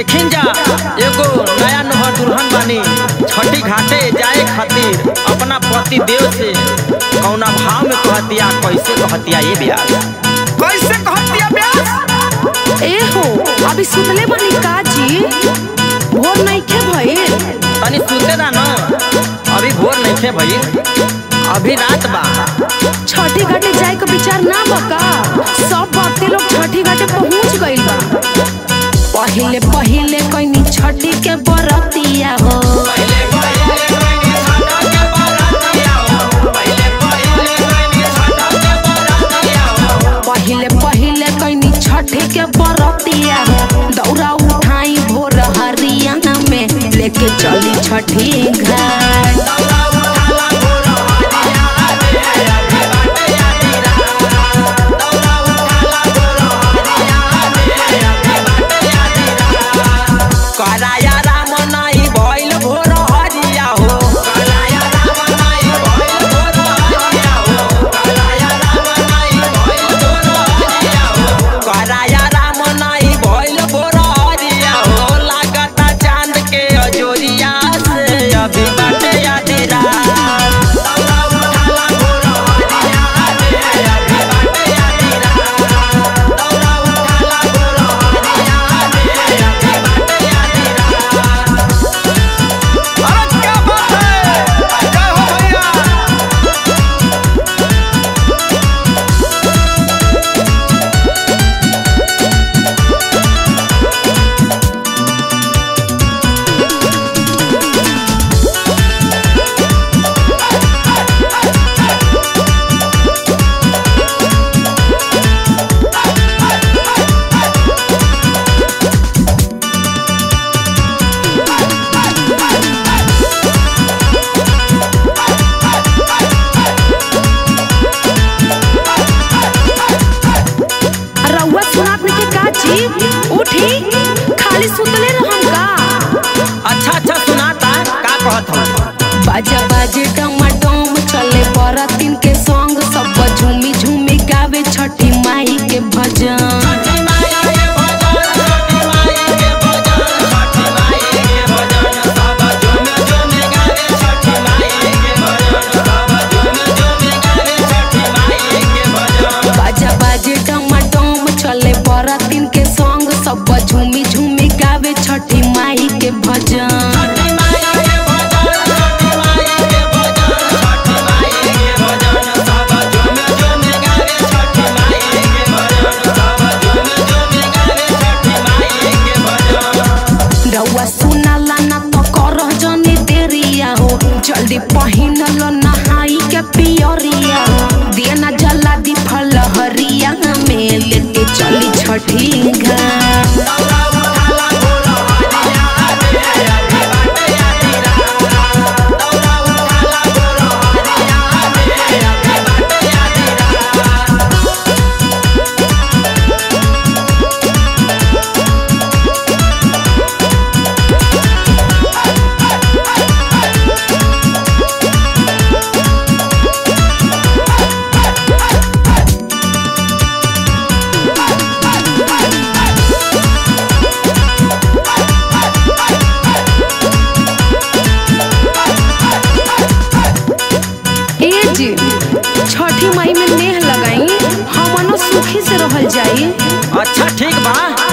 देखिन जा एगो नया नोहर दुल्हन बानी छठी घाटे जाए खातिर अपना पति देव से कौना भाव में कहतिया कैसे कहतिया ये ब्याह कैसे कहतिया ब्यास ए हो अभी सुतले बनी का जी भोर नइखे भइल तनी सुते दा न अभी भोर नहीं थे भई अभी रात बा छठी घाटे जाए के विचार ना बका सब भक्ति लोग छठी घाटे पहुंच गइल बा पहिले पहिले कइनी छठी के बरतिया हो पहिले पहिले कइनी छठी के बरतिया हो दौरा उठाई भोर हरियाणा में लेके चली छठी घाट कराया राम नाई भइल भोर हरिया हो कराया राम नाई भइल भोर हरिया हो कराया राम नाई भइल भोर हरिया हो कराया राम नाई भइल भोर हरिया हो लागता चांद के अजोरिया से अभी बाटे आधी रात दौड़ा उठाला भोर हरिया रे अभी बाटे आधी रात दौड़ा उठाला भोर हरिया रे अभी बाटे आधी रात अरे क्या बात है जय हो भैया रउआ सुनात नहीं के का जी उठी खाली सुतले रहम का अच्छा अच्छा सुनाता का कहत हो बाजा बाजे डमाडोम चले बरातिन के संग सब झूमी झूमी गावे छठी माई के भजन बाजा बाजे डमाडोम चले बरातिन के संग सब झूमी झूमी गावे छठी माई के भजन रउआ सुनाला ना तो करह जनी देरिया हो जल्दी पहिनल नहाई के पियरिया हो दिया ना जला दी फल हरिया में लेके चली छठी घाट ए जी छठी माई में नेह लगाई हमनो सुखी से रहल जाई अच्छा ठीक बा